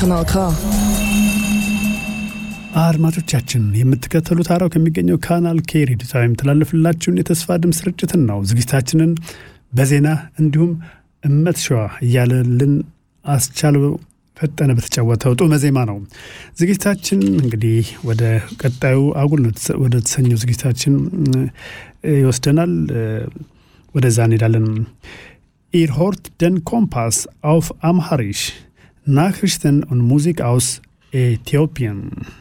Kanal K. አድማጮቻችን የምትከተሉት አራው ከሚገኘው ካናል ኬ ሬዲዮ ጣቢያ የሚተላለፍላችሁን የተስፋ ድምፅ ስርጭትን ነው። ዝግጅታችንን በዜና እንዲሁም እመት ሸዋ እያለልን አስቻለው ፈጠነ በተጫወተው ጡመ ዜማ ነው። ዝግጅታችን እንግዲህ ወደ ቀጣዩ አጉል ወደ ተሰኘው ዝግጅታችን ይወስደናል። ወደዛ እንሄዳለን። ኢር ሆርት ደን ኮምፓስ አውፍ አምሃሪሽ ናክሪሽተን ኦን ሙዚክ አውስ ኤቲዮፒያን